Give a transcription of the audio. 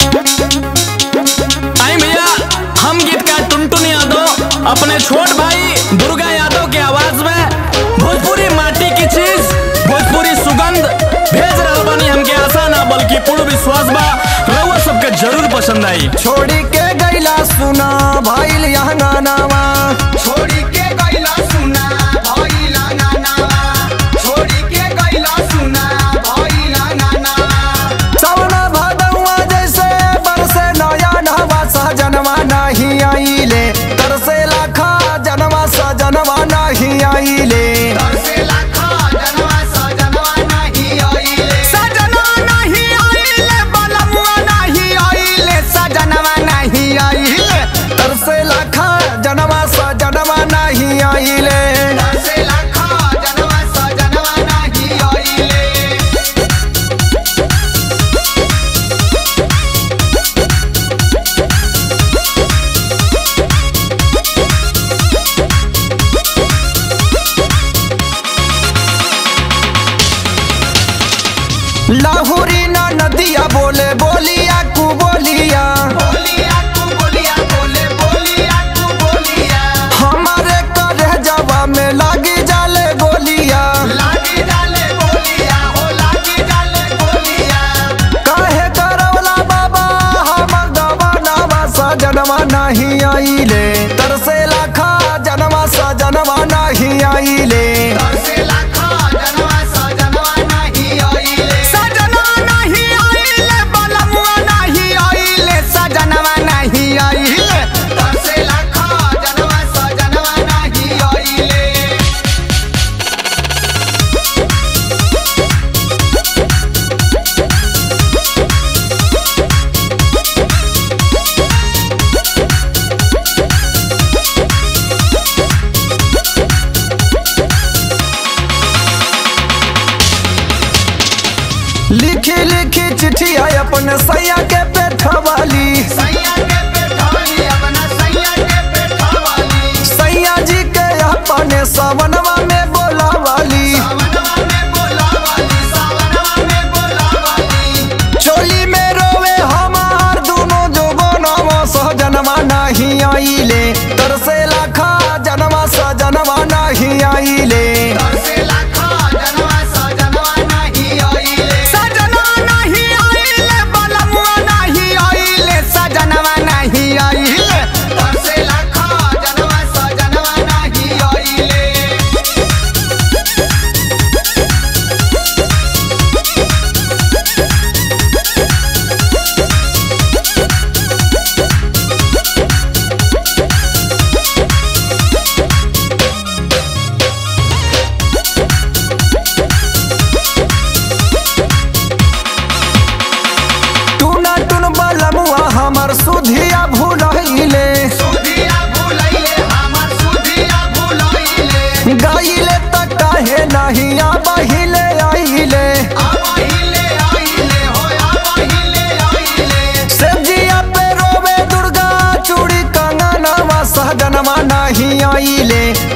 आई भैया हम गीतकार टुनटुन यादव अपने छोट भाई दुर्गा यादव के आवाज में भोजपुरी माटी की चीज भोजपुरी सुगंध भेज रहल बानी हमके आशा ना बल्कि पूर्ण विश्वास बा रउआ सबके जरूर पसंद आई छोड़ी के गैला सुना भाईल यहाँ गानावा छोड़ी के गैला सुना भइला नानावा छोड़ी के गैला सुना भइला नानावा सवना भदौआ जैसे बरसे नया नहवा सहजनवा नहीं आइले तरसे लाखा जनवा सजनवा नहीं आइले तरसे लाखा जनवा सजनवा नहीं आइले सजना नहीं आइले बलमुआ नहीं आइले सजनवा नहीं आइले तरसे लाखा जनवा सजनवा नहीं आइले तरसे लाखा जनवा सजनवा नहीं आइले लाहुरी ना नदिया बोले बोलिया कु बोलिया बोलिया तू बोलिया बोले बोलिया तू बोलिया हमारे करे जवा में लागी जाले गोलिया लागी डाले बोलिया हो लागी डाले बोलिया काहे करवला बाबा हम गवानावा सजनवा नहीं आइले तरसे लाखा जनवा सजनवा नहीं आइले तरसे लाखा जनवा सजनवा नहीं आइले सजना नहीं आइले बलमुआ नहीं आइले सजनवा नहीं आइले तरसे लाखा जनवा सजनवा नहीं आइले लिखी लिखी चिट्ठी आई अपने सैया के पेठवाली सैया के पेठाली अपना सैया के पेठावाली सैया जी के अपने सवनवा में बोलावाली सावनवा में बोलावाली सावनवा में बोलावाली चोली में रोवे हमार दोनों जोबनवा सहजनवा नहीं आइले तरसे लाखा जनवा सजनवा नहीं आइले तरसे लाखा जनवा सजनवा नहीं आइले सजना नहीं आइले बलमुआ नहीं आइले सजनवा नहीं आइले तरसे लाखा जनवा सजनवा नहीं आइले टूना टून बलमुआ हमर सुधिया भूलहिले सुधिया भुलैले हमर सुधिया भुलैले गाइले त काहे नहीं आबहिले आइले आबहिले आइले हो आबहिले आइले सब्जिया पे रोवे दुर्गा चूड़ी कंगनवा सहजनवा नहीं आइले